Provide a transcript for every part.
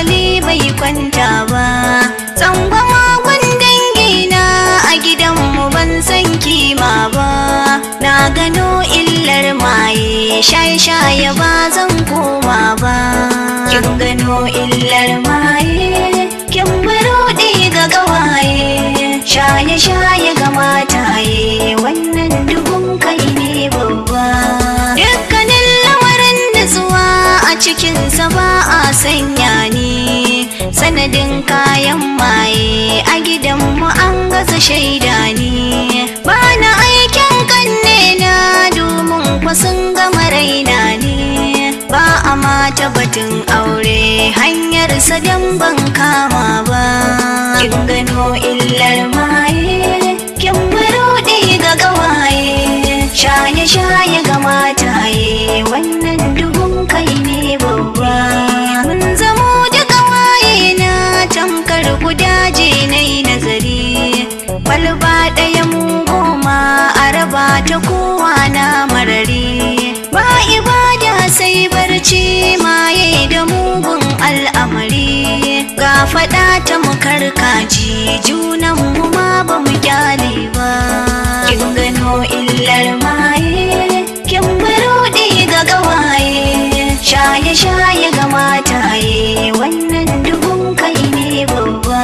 hankali bai kwanta ba tsangwama gun dangina a gidanmu ban san kima ba na gano illar maye shaye-shaye ba zan koma ba kin gano illar maye kin buruɗe ga gawaye shaye-shaye ga mataye wannan duhun kai ne babba dukkanin lamarin nutsuwa a cikinsa ba a sanya ni sanadin kayan maye a gidanmu an gasa shaida ni ba na aikin kanne na domin kwasun gama raina ne ba a mata batun aure hanyar sadan ban kama ba kin gano illar maye kin buruɗe ga gawaye shaye-shaye ga mataye wannan duhun kai ne babba mun zamo da gawaye na tamkar gudaje na yi nazari kwalba ɗaya mu goma a raba ta kowa na marari ba ibada sai barci maye da mugun al'amari ga faɗa ta mu karkaji junan mu ma ba mu kyale ba kin gano illar maye kin buruɗe ga gawaye shaye-shaye ga mataye wannan duhun kai ne babba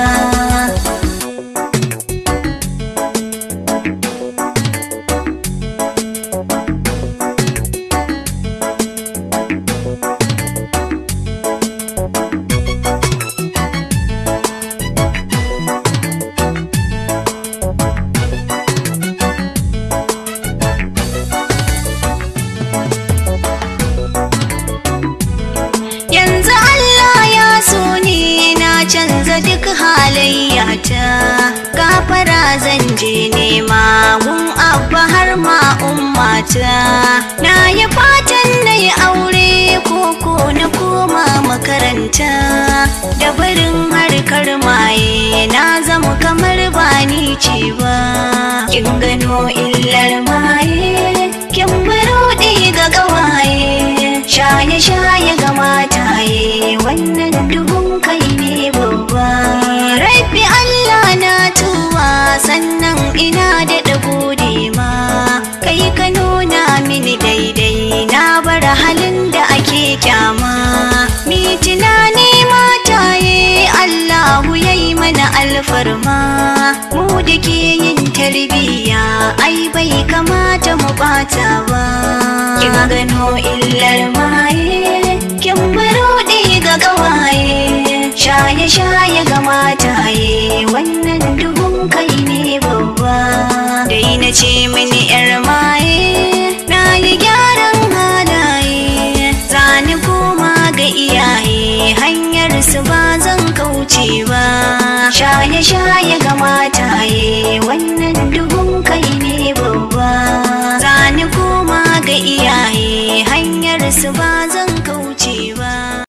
yanzu Allah ya so ni na canza duk halayyata gafara zan je nema gun abba har ma ummata na yi fatan na yi aure koko na koma makaranta da barin harkar maye na zama kamar ba ni ce ba kin gano illar maye kin buruɗe ga gawaye shaye-shaye ga mataye wannan duhun kai ne babba rabbi Allah na tuwa sannan ina da gode ma kai ka nuna mini daidai na bar halin da ake kyama mi tunani mataye Allahu yayi mana alfarma mu da ke yin tarbiyya ai bai kamata mu bata ba kin gano illar maye kin buruɗe ga gawaye shaye-shaye ga mataye wannan duhun kai ne babba dai na ce mini yar maye na yi gyaran halaye zani koma ga iyaye hanyar su ba zan kauce ba shaye-shaye ga mataye wannan